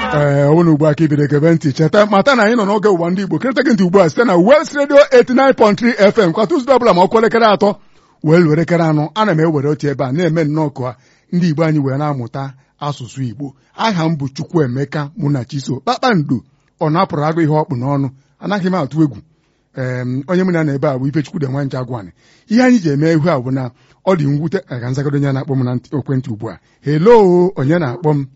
ee ọ bụrụ ugbu a ka ibido gebe ntị cheta mata na anyị nọ n'oge ụwa ndị Igbo kerịta gị ntị ugbu a site na West Radio 89.3 FM kwa Tuzdee ọbụla ma ọkụ elekere atọ wee lụọ elekere anọ ana m ewere oche ebe a na-eme nnọọ ka ndị Igbo anyị wee na-amụta asụsụ Igbo aha m bụ Chukwuemeka Munachiso kpakpando ọ na-apụrụ agụ ihe ọkpụ n'ọnụ anaghị m atụ egwu ee onye mụ na na ebe a bụ Ifechukwu de nwa nje agwani ihe anyị ji eme ihu a bụ na ọ dị mwute aga nzagoro onye na-akpọ m na ekwentị ugbu a helo onye na-akpọ m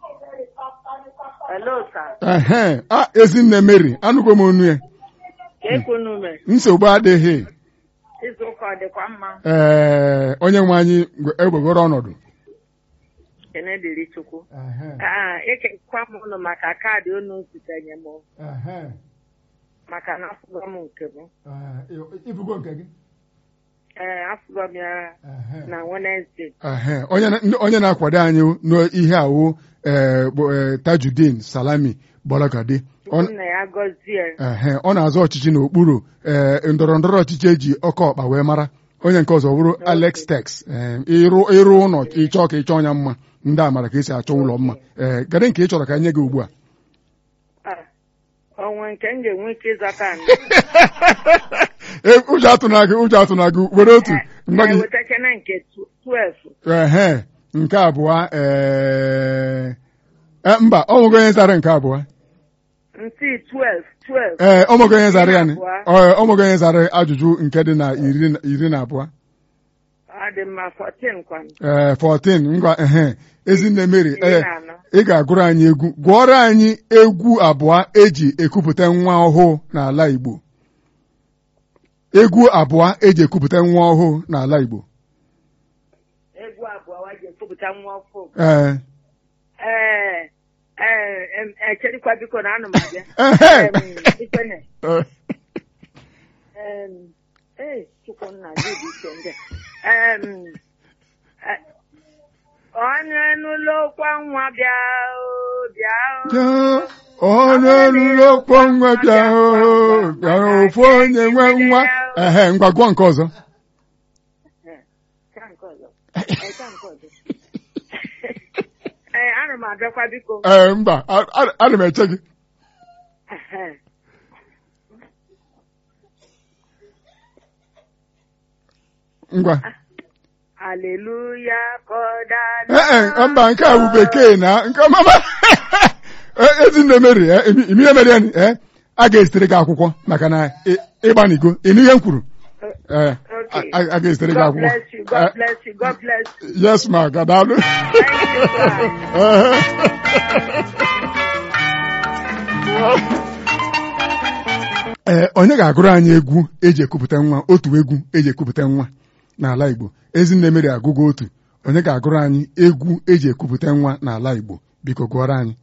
Hello, sir. ehe a ezinne Mary anụgo m onu ya Ka ekunu me. nsogbu adịghị Izu ụka ọ dịkwa mma. ee onye nwe anyị egbegoro ọnọdụ Kene dịrị Chukwu. Ah, ekekwa m ụnụ maka kaadị unu zitenye m maka na afụgo m nke m. ibugo nke gị Ee, afụgo m ya na Wednesday. Ehe, onye na- ndị- onye na-akwado anyị n'ihe awụ ee, bụ ee, Tajudeen Salami Bolagade Ọ- Chukwu na ya gọzie. ehe, ọ na-azọ ọchịchị n'okpuru ee, ndọrọ ndọrọ ọchịchị eji ọkọ ọkpa wee mara onye nke ọzọ bụrụ Alex Tex ee, ịrụ ịrụ ụlọ ịchọ ka ịchọ ọnya mma ndị a mara ka esi achọ ụlọ mma ee gade nke ị chọrọ ka nye gị ugbu a Ah, onwe nke m ga-enwe ike ịzata anyị. Ee, ụjọ atụna gị ụjọ atụna gị were otu mgba gị Na-ewetakene nke tw- 12. ehe nke abụọ ee e, mba ọ nweghị onye zara nke abụọ Ntị 12. 12. ee ọ nweghị onye zara ya ni. Abụọ. Ọ ọ nweghị onye zara ajụjụ nke dị na iri na- iri na abụọ Ọ dị mma 14 kwanụ. ee 14 ngwa ehe ezinne Mary Iri ee na anọ. ị ga-agụrụ anyị egwu gụọrọ anyị egwu abụọ eji ekupụta nwa ọhụụ n'ala Igbo egwu abụọ eji ekupụta nwa ọhụụ n'ala Igbo Egwu abụọ wa ji ekwupụta nwa ọfụ. ee Ee, ee, em, echerikwa biko na anụ m abịa. ehe Em, Ikwene, em, ee, Chukwunna gị dị iche ndị a. Em, eh, onye n'ụlọ kwa nwa bịa o, bịa o. Bịa, onye ruru okpo nwa bịa o, bịara ofu onye nwe nwa ehe ngwa gụọ nke ọzọ Eh, ka nke ọzọ. Eh, ka nke ọzọ. Ee, ana m abịakwa biko. ee mba a- a- ana m eche gị Ehe. ngwa Aleluya kọdala. ee e, mba nke a bụ bekee na nke mama E- ezinne Mary e, imi imi ihe mere ya ni, e, a ga-esitere gị akwụkwọ maka na ị- ịgbanigo ịnụ ihe m kwuru ee Okay. a a ga-esitere gị God akwụkwọ bless you. God bless you. God bless you. yes ma gadalụ Thank you, sir. ee onye ga-agụrụ anyị egwu eji ekupụta nwa otu egwu eji ekupụta nwa n'ala Igbo ezinne Mary agụgo otu onye ga-agụrụ anyị egwu eji ekupụta nwa n'ala Igbo biko gụọrọ anyị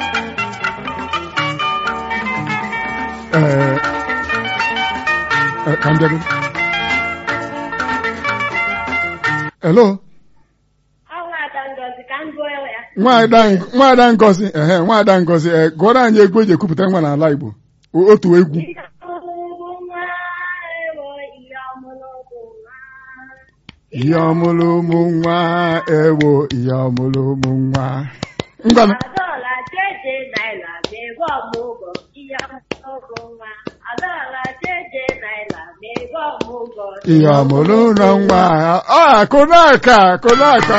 ee e, ka m bịa gị hello Nwaada Ngozi ka m gụọ ya. nwaada Ng- nwaada Ngozi ehe nwaada Ngozi ee gụọrọ anyị egwu eji ekupụta nwa n'ala Igbo O- otu egwu Ihe ọmụmụ nwa ewo ihe ọmụmụ ụmụ nwa. ihe ọmụrụ ụmụ nwa ewo ihe ọmụrụ ụmụ nwa ngwanụ Adaọla jeje naira na-ego ọmụgwọ ihe ọmụmụ nwa. Adaọla jeje naira na-ego ọmụgwọ ihe ọmụrụ ụlọ nwa ọ akụnaka akụnaka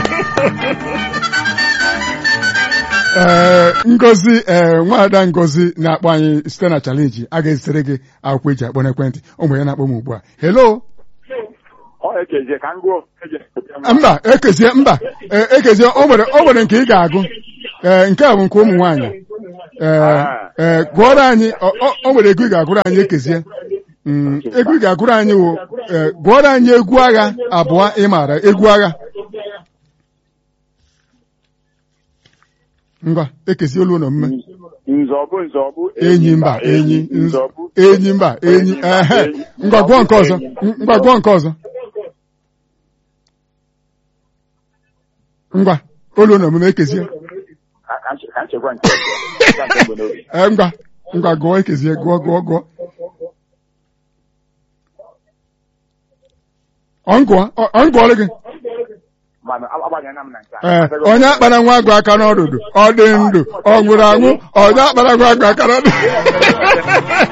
ee ngozi ee nwaada ngozi na-akpọ anyị site na chalenji a ga-ezitere gị akwụkwọ eji akpọ n'ekwentị ụmụ ya na-akpọ m ugbu a helo Ọ ekezie ka m gụọ eje mba ekezie mba ee, ekezie o nwere o nwere nke ị ga-agụ ee nke a bụ nke ụmụ nwaanyị ee ee gụọrọ anyị ọ- ọ o nwere egwu ị ga-agụrụ anyị ekezie Mm, egwu ị ga-agụrụ anyị wụ ee, gụọrọ anyị egwu agha abụọ ị maara egwu agha ngwa ekezie olu na omume nzọbụ nzọbụ enyi mba enyi nz- nzọbụ enyi mba enyi ehe ngwa gụọ nke ọzọ ngwa gụọ nke ọzọ ngwa olu na omume ekezie Ka- ka nche- ka nchekwa nke ọzọ. Ka nke mgbe n'obi. ee ngwa ngwa gụọ ekezie gụọ gụọ gụọ ọ ngụọ ọ ọ ngụọrọ gị mana agbanyela m na nke a. ee onye akpara nwa agụ aka n'ọdụdụ ọ dị ndụ ọ nwụrụ anwụ onye akpara nwa agụ aka n'ọdụdụ